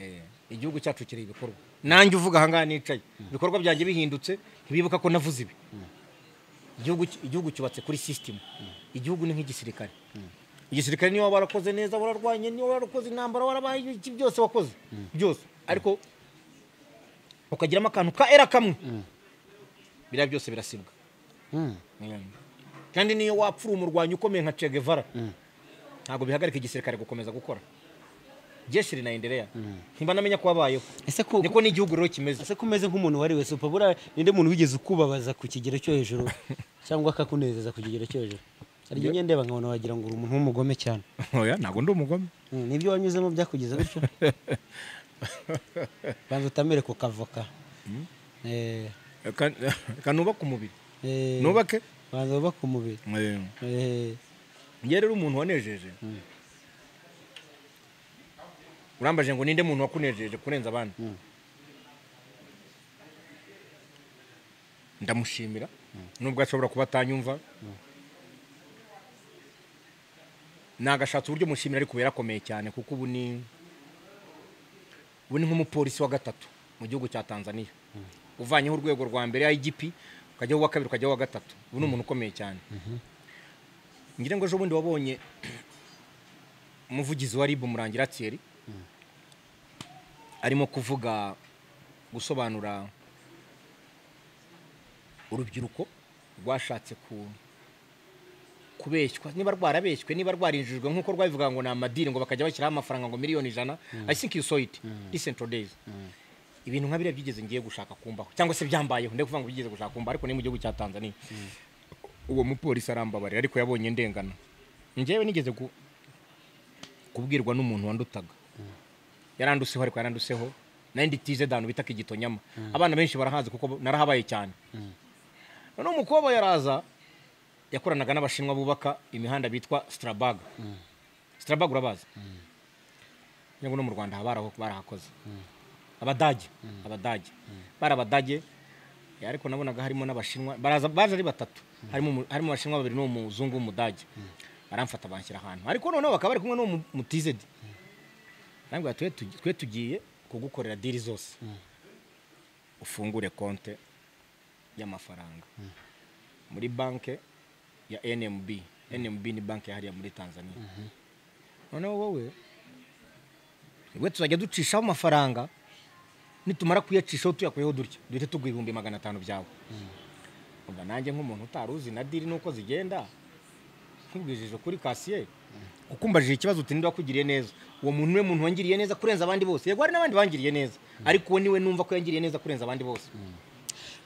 Eh, igihugu cyacu kireba ibikorwa nanjye uvuga ahangaha nicaye ibikorwa byanjye bihindutse ntibibuka ko navuze ibi igihugu igihugu cyubatse kuri sisitemu igihugu ni nk'igisirikare igisirikare niyo waba warakoze neza wararwanye niyo warakoze intambara warabaye iki byose wakoze byose ariko ukagiramo akantu ka era kamwe biriya byose birasibwa Mm. Mm. kandi niyo wapfa uri umurwanyi ukomeye nka Che Guevara ntabwo bihagarika igisirikare gukomeza gukora jeshi rinaendelea ntimba namenya ko wabayeho ese ku- niko n'igihugu rero kimeze ese ko umeze nk'umuntu wari wese upfa buriya ninde muntu wigeze ukubabaza ku kigero cyo hejuru cyangwa akakunezeza ku kigero cyo hejuru hari igihe ngenda ndeba nkabona wagira ngo uri umuntu w'umugome cyane oya ntabwo ndi umugome Mm, nibyo wanyuzemo byakugeza gutyo banza utamere ku kavoka Eh, kanubaka umubiri eh, nubake banza wubake umubiri Eh, njye rero umuntu wanejeje urambaje ngo ninde muntu wakunejeje kurenza abandi ndamushimira nubwo ashobora kuba atanyumva nagashatse uburyo mushimira ariko ubu yarakomeye cyane kuko ubu ni ubu ni nk'umupolisi wa gatatu mu gihugu cya tanzania uvanyeho urwego rwa mbere igp ukajyaho uwa kabiri ukajyaho uwa gatatu ubu ni umuntu ukomeye cyane ngira ngo ejobundi wabonye umuvugizi wa ribu murangira thierry arimo kuvuga gusobanura urubyiruko rwashatse ku kubeshywa niba rwarabeshywe niba rwarinjijwe nk'uko rwabivuga ngo ni amadini ngo bakajya bashyiraho amafaranga ngo miliyoni ijana i think you saw it listen to days ibintu nka biriya byigeze ngiye gushaka kumbaho cyangwa se byambayeho ndikuvuga ngo byigeze gushaka kumbaho ariko ni mu gihugu cya tanzania uwo mupolisi arambabarira ariko yabonye ndengana njyewe nigeze ku- kubwirwa n'umuntu wandutaga yaranduseho ariko yaranduseho nari nditize danu bita igitonyama abana benshi barahazi kuko narahabaye cyane noneho umukobwa yaraza yakoranaga n'abashinwa bubaka imihanda bitwa sitarabag sitarabag urabazi kugira ngo no mu rwanda haba baraho- barahakoze abadage abadage bari abadage eh, ariko nabonaga harimo n'abashinwa baraza baje ari batatu harimo umu- harimo abashinwa babiri n'uwo muzungu w'umudage baramfata banshyira ahantu ariko noneho bakaba bari kumwe n'uwo mutizedi ntabwo twe tugiye kugukorera diri zose ufungure konte y'amafaranga muri banki ya nmb nmb ni banki yahariye muri tanzania noneho wowe we tuzajya ducishaho amafaranga nitumara kuyacishaho tuyakuyeho dutya duhite tugwa ibihumbi magana atanu byawe ubwo nanjye nk'umuntu utari uzi na diri n'uko zigenda nkubwije kuri kasiye kuko umbajije ikibazo uti ninde wakugiriye neza uwo muntu niwe muntu wangiriye neza kurenza abandi bose yego hari n'abandi bangiriye neza ariko uwo niwe numva ko yangiriye neza kurenza abandi bose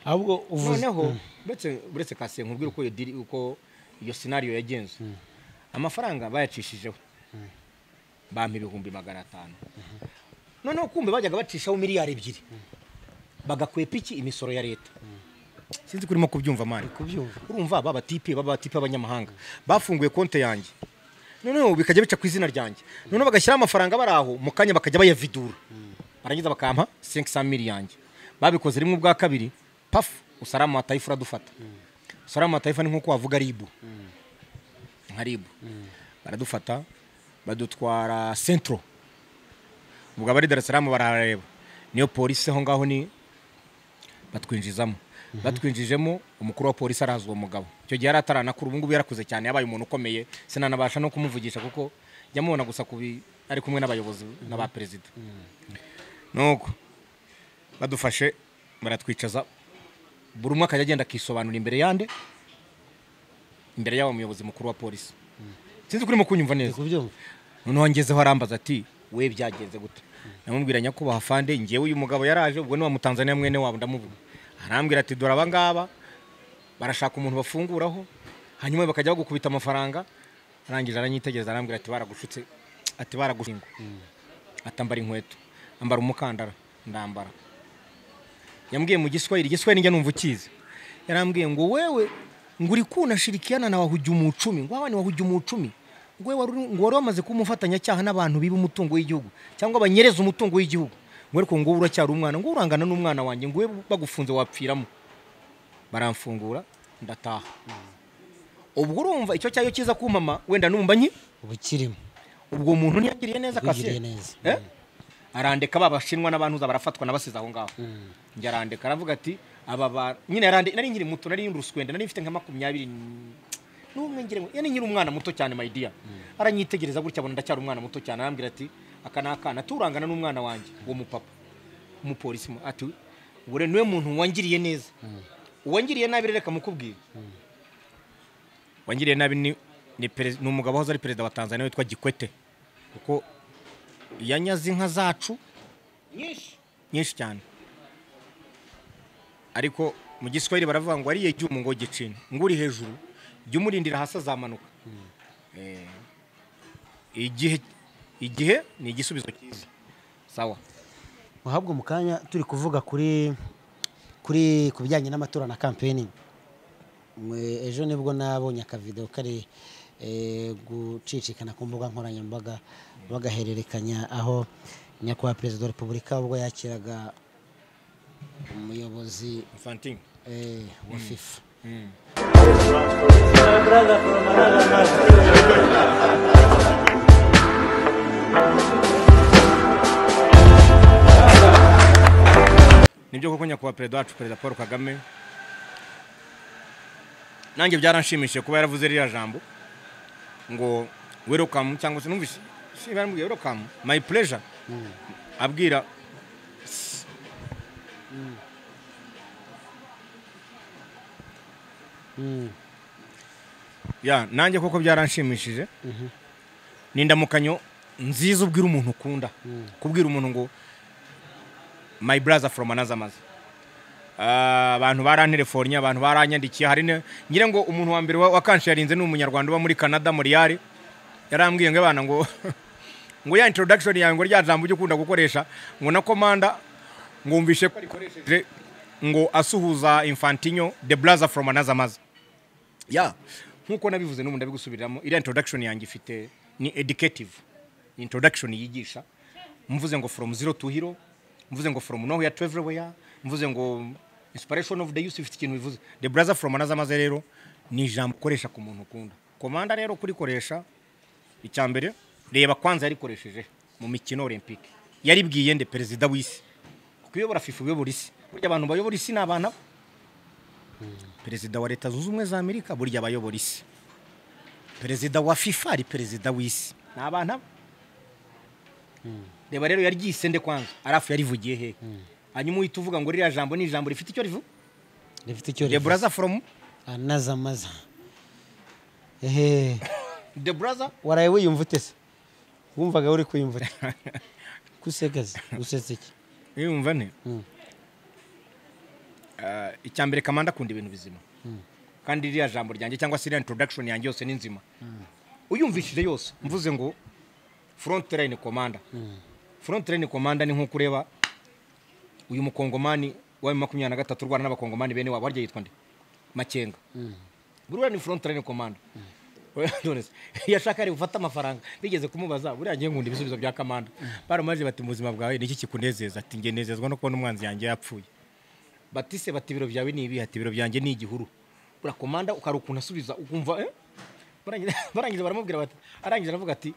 ahubwo uvuze noneho uretse uretse kasiye nkubwira uko iyo diri uko iyo sinariyo yagenze amafaranga bayacishijeho bampa ibihumbi magana atanu noneho kumbe bajyaga bacishaho miliyari ebyiri bagakwepa iki imisoro ya leta sinzi ko urimo kubyumva mani kubyumva urumva ba batipe baba batipe b'abanyamahanga bafunguye konte yanjye noneho bikajya bica ku izina ryanjye noneho bagashyiraho amafaranga bari aho mu kanya bakajya bayavidura barangiza bakampa senkisa miri yanjye babikoze rimwe ubwa kabiri pafu usarama watayifu uradufata usarama watayifu ni nk'uko wavuga ribu nka ribu baradufata badutwara sentro ubwo abari darasaramu barahareba niyo polisi aho ngaho ni batwinjizamo batwinjijemo umukuru wa polisi arazi uwo mugabo icyo gihe yari ataranakura ubu ngubu yarakuze cyane yabaye umuntu ukomeye sinanabasha no kumuvugisha kuko jya mubona gusa ku bi- ari kumwe n'abayobozi n'aba perezida nuko badufashe baratwicaza buri umwe akajya agenda akisobanura imbere yande imbere y'aba muyobozi mukuru wa polisi sinzi ko urimo kunyumva neza kubyumva noneho ngezeho arambaza ati we byagenze gute ndamubwira nyakubahwa fande ngewe uyu mugabo yaraje ubwo ni wa mutanzaniya mwene wabo ndamuvuga arambwira ati dore abangaba barashaka umuntu bafunguraho hanyuma bakajya bagukubita amafaranga arangije aranyitegereza arambwira ati baragushutse ati baragushinga atambara inkweto ambara umukandara ndambara yambwiye mu giswahili igiswahili njya numva ukizi yarambwiye ngo wewe ngo uri kunashirikiana na wahugi umucumi ngo abana wahugi umucumi ngo wewe wari uri- ngo wari wamaze kuba umufatanyacyaha n'abantu biba umutungo w'igihugu cyangwa banyereza umutungo w'igihugu ngo ariko ngo wowe uracyari umwana ngo urangana n'umwana wanjye ngo wewe bagufunze wapfiramo baramfungura ndataha ubwo urumva icyo cyayo cyiza kumama wenda numva nki ubukirimo ubwo muntu ntiyagiriye neza Yagiriye kasiye neza. Eh? arandeka ba bashinwa n'abantuza barafatwa nabasize aho ngaho njya arandeka aravuga ati aba ba nyine yarande nari nkiri muto nari nduruswende nari mfite nka makumyabiri n- n'umwe ngira ngo yani nkiri umwana muto cyane my dear aranyitegereza gutya abona ndacyari umwana muto cyane arambwira ati aka ni akana turangana n'umwana wanjye uwo mupapa umupolisi mu- ati ubure niwe muntu wangiriye neza uwangiriye nabi rero reka mukubwire wangiriye nabi ni ni perez- ni umugabo wahoze ari perezida wa tanzania witwa gikwete kuko yanyaze inka zacu nyinshi nyinshi cyane ariko mu giswahili baravuga ngo ariye icyuma ngo gicina ngo uri hejuru jya umurindira hasi azamanuka Eh, igihe igihe ni igisubizo cyiza sawa uhabwa umukanya turi kuvuga kuri kuri ku bijyanye n'amatora na kampeni Mwe- ejo nibwo nabonye akavidewo kari eh, gucicikana ku mbuga nkoranyambaga bagahererekanya aho nyakubahwa perezida wa repubulika ubwo yakiraga umuyobozi infantine eh, wa fifa nibyo koko nyakubahwa perezida wacu perezida paul kagame nanjye byaranshimishije kuba yaravuze ririya jambo ngo welcome cyangwa se numvise siba yaramubwiye welcome my pleasure abwira ya nanjye koko byaranshimishije ni indamukanyo nziza ubwira umuntu ukunda kubwira umuntu ngo my brother from another mother Ah, abantu barantelefonnye abantu baranyandikiye hari ne- ngira ngo umuntu wa mbere wa- wakansharinze ni umunyarwanda uba muri canada muriyari yarambwiye ngo abana ngo ngo ya introduction yawe ngo rya jambo ujya ukunda gukoresha ngo na komanda ngumvishe ko arikoresheje ngo asuhuza infantinyo the brother from another mother ya nkuko nabivuze n'ubu ndabigusubiriramo iriya introduction yanjye ifite ni educative ni introduction yigisha mvuze ngo from zero to hero mvuze ngo from nowhere to everywhere mvuze ngo inspiration of the youth ifite ikintu bivuze the brother from another maze rero ni ijambo ukoresha ku muntu ukunda komanda rero kurikoresha icya mbere reba kwanza yarikoresheje mu mikino olympique yaribwiye nde perezida w'isi kuko iyobora fifa uyobora isi burya abantu bayobora isi ni abantu aba. perezida wa leta zunze ubumwe za amerika burya abayobora isi perezida wa fifa ari perezida w'isi ni abantu aba reba rero yaryise nde kwanza arafu yarivugiye hehe hanyuma uhita uvuga ngo ririya jambo ni ijambo rifite icyo rivuga rifite icyo the brother from anazamaza ehe the brother waraye wiyumva ute se wumvaga uri kwiyumva ute kusegaze usetse iki yumva nte Mm. Ah, icya mbere kamanda akunda ibintu bizima kandi ririya jambo ryanjye cyangwa se ririya introduction yanjye yose ni nzima uyumvishije yose mvuze ngo front line commander front line commander ni nk'uko ureba uyu mukongomani wa makumyabiri na gatatu urwana n'abakongomani bene wabo harya yitwa nde makenga buriya ni front line commander none se, yashaka ari gufata amafaranga bigeze kumubaza buriya ngiye nkunda ibisubizo bya kamanda baramubaje bati mu buzima bwawe niki kikunezeza ati nge nezezwa no kubona umwanzi yanjye yapfuye batise bati ibiro byawe ni ibi ati ibiro byanjye ni igihuru buriya komanda ukari ukuntu asubiza ukumva eh? Barangiza- barangije baramubwira bati arangije aravuga ati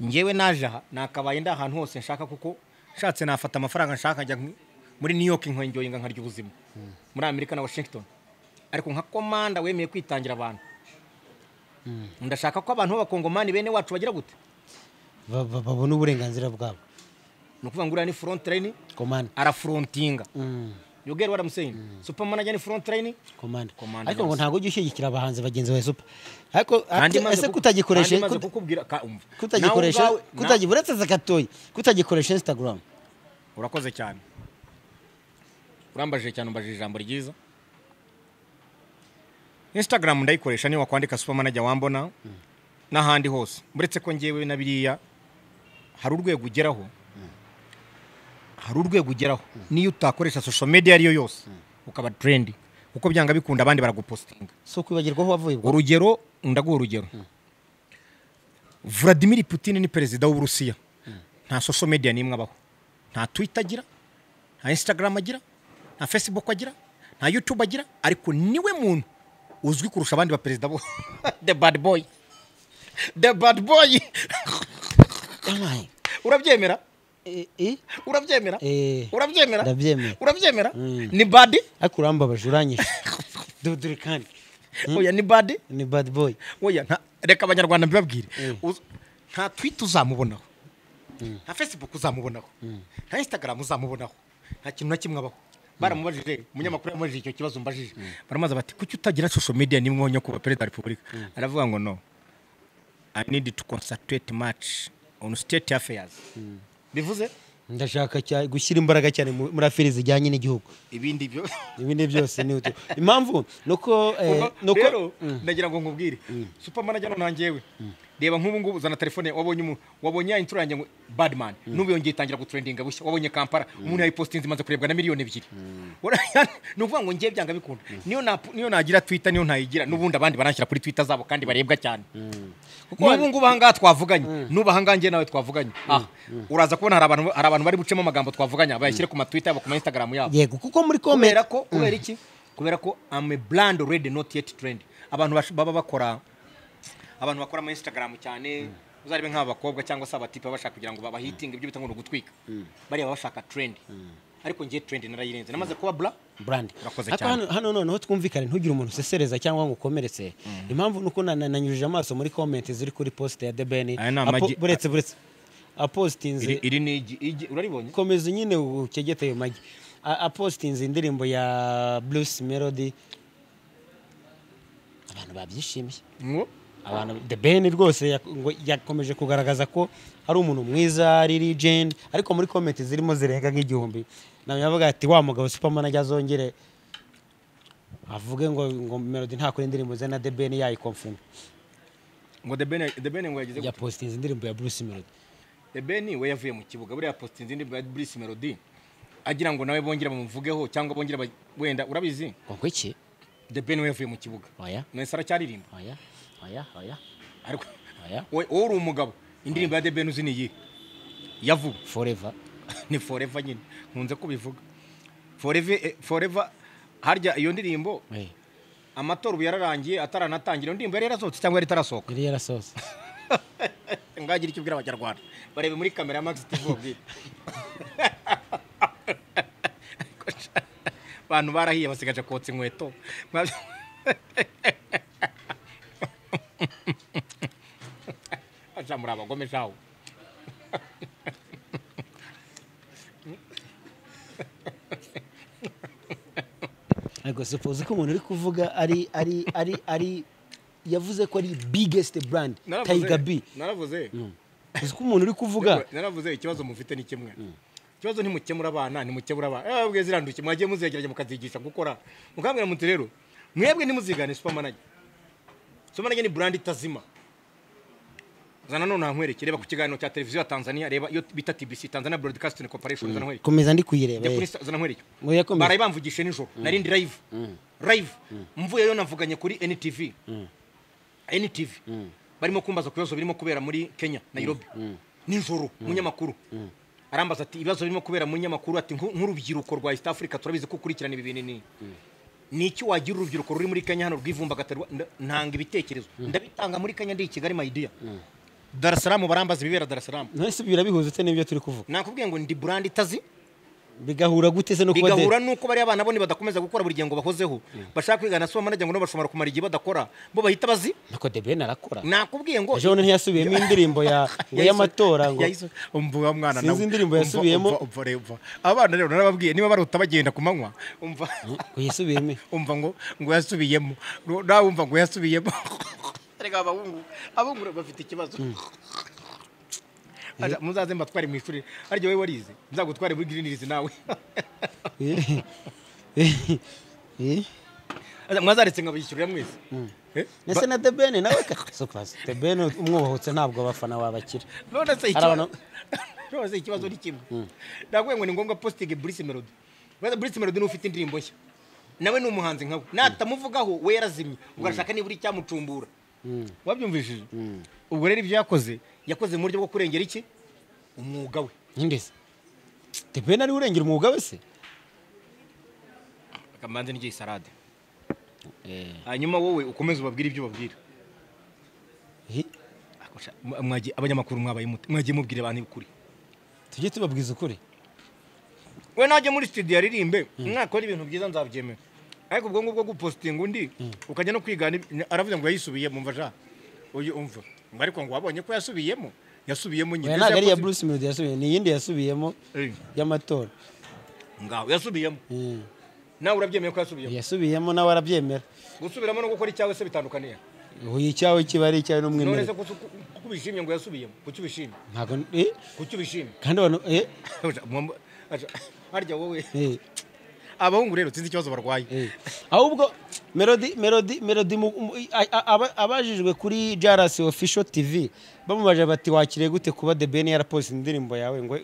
ngewe naje aha nakabaye ndi ahantu hose nshaka kuko nshatse nafata amafaranga nshaka njya nk- muri new york nkongera inga nkarya ubuzima muri amerika na washington ariko nka komanda wemeye kwitangira abantu ndashaka ko abantu b'abakongomani bene wacu bagira gute Ba- ba- babona uburenganzira bwabo ni ukuvuga ngo uriya ni front line komanda arafrontinga Mm, you get what i'm saying super manager ni front line komanda Komanda ariko ngo bose. ntabwo ujya ushyigikira abahanzi bagenzi bawe supa ariko kandi ati- ese kutagikoreshe maze kuta- kukubwira ka- umva. kutagikoresha Nawe ubwawe- kutagi- uretse za gatoya kutagikoresha instagram na- urakoze cyane urambajije cyane umbajije ijambo ryiza instagram ndayikoresha niba kwandika super manager wambona n'ahandi hose uretse ko ngewe na biriya hari urwego ugeraho hari urwego ugeraho niyo utakoresha social media ariyo yose ukaba trendy kuko byanga bikunda abandi baragupostinga si ukwibagirwa aho wavuye bwo urugero ndaguha urugero vladimir putin ni perezida w'uburusiya nta social media n'imwe abaho nta twitter agira nta instagram agira nta facebook agira nta youtube agira ariko niwe muntu uzwi kurusha abandi baperezida bose the bad boy the bad boy yabaye urabyemera Eh, eh? urabyemera Eh, urabyemera ndabyemera. urabyembabaje Mm. ni badi ariko urambabaje uranyishe dore kandi oya ni badi ni bad boy oya nta- reka abanyarwanda mbibabwire Uz- nta twita uzamubonaho nta facebook uzamubonaho nta instagram uzamubonaho nta kintu na kimwe abaho baramubajije umunyamakuru yamubajije icyo kibazo mbajije baramubaza bati kuki utagira social media nimwe nyakubahwa perezida wa repubulika aravuga ngo no i need to concentrate much on state affairs bivuze ndashaka cyane gushyira imbaraga cyane mu- muri aferi zijyanye n'igihugu ibindi byo ibindi byose ni utu impamvu ni uko eh, Ubwo ni uko rero ndagira ngo nkubwire supermanager none nanjyewe reba nk'ubu ngubu uzana telefone wabonye umuntu wabonye ya intro yanjye ngo badman n'ubu yongeye itangira gutrendinga bushya wabonye kampara umuntu yayipostinze imaze kurebwa na miliyoni ebyiri Ura- ni ukuvuga ngo ngewe byanga bikunda niyo na- niyo nagira twitter niyo ntayigira n'ubundi abandi baranshyira kuri twitter zabo kandi barebwa cyane n'ubu ngubu ahangaha twavuganye n'ubu ahangaha njye nawe twavuganye aha uraza kubona hari abantu hari abantu bari bucemo amagambo twavuganye bayashyire ku matwitter yabo ku ma instagram yabo yego kuko muri komera kubera ko kubera iki kubera ko I'm a brand already not yet trend abantu bash- baba bakora abantu bakora ama instagram cyane uzarebe nk'abakobwa cyangwa se abatipe baba bashaka kugira ngo babahitinge ibyo bita ngo ni ugutwika bariya baba bashaka trend ariko ngiye trend narayirenze namaze kuba bra brand Urakoze Ariko cyane. hano- hano noneho twumvikane ntugire umuntu usesereza cyangwa ngo ukomeretse impamvu ni uko na- na- nanyujije amaso muri komenti ziri kuri posite ya debeni Aya ni amagi- buretse buretse apositinze iri ni igi igi uraribonye komeza nyine ukegete ayo magi A- apositinze indirimbo ya bruce melody abantu babyishimiye ngo abantu the ben rwose yak- ngo yakomeje kugaragaza ko ari umuntu mwiza ari legend ariko muri comment zirimo zirenga nk'igihumbi nawe yavuga ati wa mugabo superman ajya azongere avuge ngo ngo melody ntakora indirimbo ze na the ben yayikomfuma ngo the ben the ben ngo yagize ya gute postinze indirimbo ya bruce melody the ben we yavuye mu kibuga buriya posting indi bwa Bruce Melody agira ngo nawe bongere bamuvugeho cyangwa bongere ba- wenda urabizi ngo ngo iki the ben we yavuye mu kibuga oya nonese aracyaririmba oya oya oya ariko oya wowe wowe uri umugabo indirimbo ya The Ben uzi ni iyihe ya vuba forever ni forever nyine nkunze kubivuga forever eh, forever harya iyo ndirimbo Eh, amatora ubu yararangiye ataranatangira indirimbo yari yarasohotse cyangwa yari itarasohoka yari yarasohotse ngagira icyo ubwira abanyarwanda barebe muri kamera ya magisi tivu ubwira abantu barahiye basigaje kotsa inkweto Mwabyo- aja muri abagome jawe ariko supoze ko umuntu uri kuvuga ari ari ari ari yavuze ko ari bigesite burandi Naravuze- tayiga bi naravuze uzi ko umuntu uri kuvuga naravuze ikibazo mufite ni kimwe ikibazo ntimukemura abana ntimukemura abana eh bwe ziranduke mwagiye muzegerage mukazigisha gukora mukambwira muti rero mwebwe ntimuzigane supermanager supermanager ni brand itazima zana none nkwereke reba ku kiganiro cya televiziyo ya Tanzania reba iyo bita TBC Tanzania Broadcasting Corporation zana nkwereke komeza ndi kuyireba Jya eh. kuri sa- zana nkwereke Oya, komeza. baraye bamvugishe nijoro narindi live live mvuye yo navuganye kuri NTV NTV barimo kumbaza ku bibazo birimo kubera muri Kenya Nairobi nijoro umunyamakuru arambaza ati ibibazo birimo kubera mu nyamakuru ati "Nku- nk'urubyiruko rwa East Africa turabizi ko ukurikirana ibi bintu ni ni iki wagira urubyiruko ruri muri Kenya hano rwivumbagatari ntanga ibitekerezo ndabitanga muri Kenya ndi i Kigali my dear Dar es Salaam barambaza ibibera Dar es Salaam none se birabihuza se n'ibyo turi kuvuga nakubwiye ngo ndi brand itazi bigahura gute se no kuba bigahura nuko bariya abana bo badakomeza gukora buri gihe ngo bahozeho bashaka kwigana si manager ngo nabo bashobora kumara igihe badakora bo bahita bazi nako de ben arakora nakubwiye ngo ejo bundi ntiyasubiyemo indirimbo ya ngo y'amatora ngo umva mwana Sinzi indirimbo yasubiyemo. abana rero narababwiye niba baruta bagenda ku manywa umva ngo yisubiyeme umva ngo ngo yasubiyemo Ru- nawe umva ngo yasubiyemo erega abahungu abahungu rero bafite ikibazo Aja, muzaze mbatware mu ishuri aryo wowe warize nzagutware muri girinirizi nawe Eh, eh, eh. Aja, mwazaretse nkabishyurira mwese Eh? ndetse na de ben nawe ka- so pass, de ben umwubahutse ntabwo abafana wabakira none se Arabana- ikibazo none se ikibazo ni kimwe ndakuye ngo ni ngombwa positive Bruce Melody wenda Bruce Melody ni ufite indirimbo nshya nawe ni umuhanzi nkawe natamuvugaho we yarazimye ubwo arashaka nibura icyamucumbura wabyumvishije ubwo rero ibyo yakoze yakoze mu buryo bwo kurengera iki umwuga we nk'indezi de ben ariwe urengera umwuga we se akamanze n'igihe salade hanyuma wowe ukomeze ubabwire ibyo ubabwira Eh, Akosha, mwa- mwagiye- abanyamakuru mwabaye mute mwagiye mubwira abantu ukuri tujye tubabwiza ukuri we najya muri studio aririmbe mwakora ibintu byiza nzabyemera ariko ubwo ngubwo gupositinga undi ukajya no kwigana ibi- aravuga ngo yayisubiye mumva ja uyu umva Ngo ariko ngo wabonye ko yasubiyemo yasubiyemo nyine oya Ese ntabwo ari iya yakoze- bruce melody yasubiye ni iyindi yasubiyemo Eh, y'amatora ngaho yasubiyemo Eh, nawe urabyemeye ko yasubiyemo yasubiyemo nawe arabyemera gusubiramo no gukora icyawe se bitandukaniye uyu icyawe kiba ari icyawe none n'umwemerere se kuki- kuki ubishimye ngo yasubiyemo kuki ubishimye ntabwo eh, kuki ubishimye kandi abantu eh, Aja, mwamba- aja, harya wowe eh. abahungu rero sinzi ikibazo barwaye ahubwo melody melody melody mu- mu- a- a- aba- abajijwe kuri JRS official TV bamubaje bati wakiriye gute kuba The Ben yarapoze indirimbo yawe ngo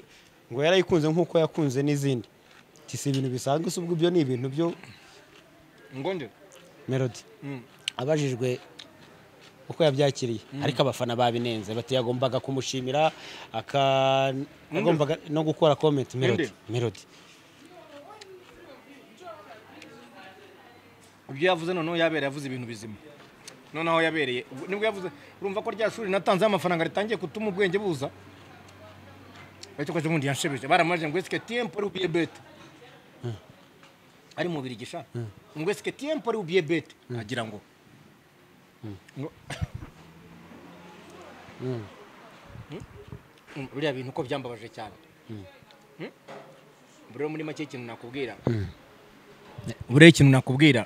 ngo yarayikunze nk'uko yakunze n'izindi Ati, si ibintu bisanzwe se ubwo ibyo ni ibintu byo ngo nde melody abajijwe uko yabyakiriye ariko abafana babinenze bati yagombaga kumushimira aka yagombaga no gukora comment melody melody ibyo yavuze noneho yabereye yavuze ibintu bizima noneho yabereye ubwo- nibwo yavuze urumva ko rya shuri natanzeho amafaranga ritangiye gutuma ubwenge buza ariko ko ubundi yanshebeje baramaje ngo esike tiempo ari ubiye bete ari mu birigisha ngo esike tiempo ari ubiye bete agira ngo ngo- Mm, biriya bintu ko byambabaje cyane Mm? Ubwo rero muri make ikintu nakubwira buriya ikintu nakubwira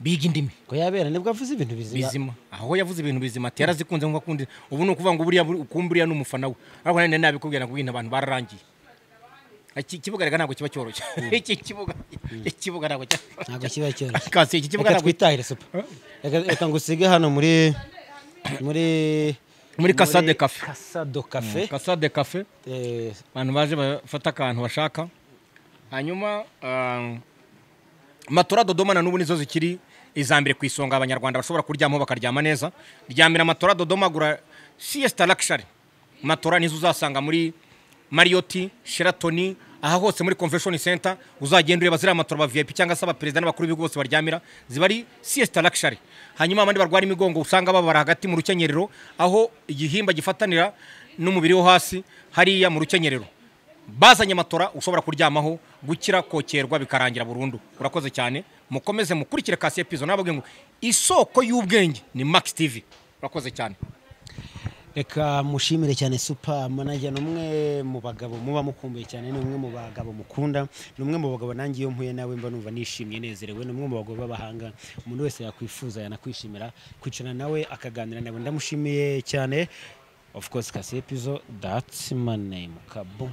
biga indimi ngo yabera nibwo avuze ibintu bizima bizima aho yavuze ibintu bizima ati yarazikunze nkuko akundi ubu ni ukuvuga ngo buriya ukumva uriya ni umufana we ariko nanone nabikubwira nakubwira abantu bararangiye iki kibuga reka ntabwo kiba cyoroshye iki kibuga iki kibuga ntabwo cyoroshye ntabwo kiba cyoroshye kasi iki kibuga reka ntabwo twitahire supa reka reka ngo usige hano muri muri muri Casade Cafe. kasado kafe kasade kafe abantu baje bafata akantu bashaka hanyuma ah, matora dodoma na n'ubu nizo zikiri iza mbere ku isonga abanyarwanda bashobora kuryamaho bakaryama neza ryamira matora dodoma gura siesta luxury matora nizo uzasanga muri mariyoti sheratoni aha hose muri convention center uzagenda ureba ziriya matora ba vip cyangwa se abaperezida n'abakuru b'ibihugu bose baryamira ziba ari siesta luxury hanyuma abandi barwara imigongo usanga babara hagati mu rukenyerero aho igihimba gifatanira n'umubiri wo hasi hariya mu rukenyerero bazanye amatora ushobora kuryamaho gukira kokerwa bikarangira burundu urakoze cyane mukomeze mukurikire kasiye pizo nababwiye ngo isoko y'ubwenge ni max tv urakoze cyane reka mushimire cyane supa manager ni umwe mu bagabo muba mukumbuye cyane ni umwe mu bagabo mukunda ni umwe mu bagabo nanjye iyo mpuye nawe mba numva nishimye nezerewe ni umwe mu bagabo b'abahanga umuntu wese yakwifuza yanakwishimira kwicarana nawe akaganira nawe ndamushimiye cyane of course kasiye pizo that's my name kabu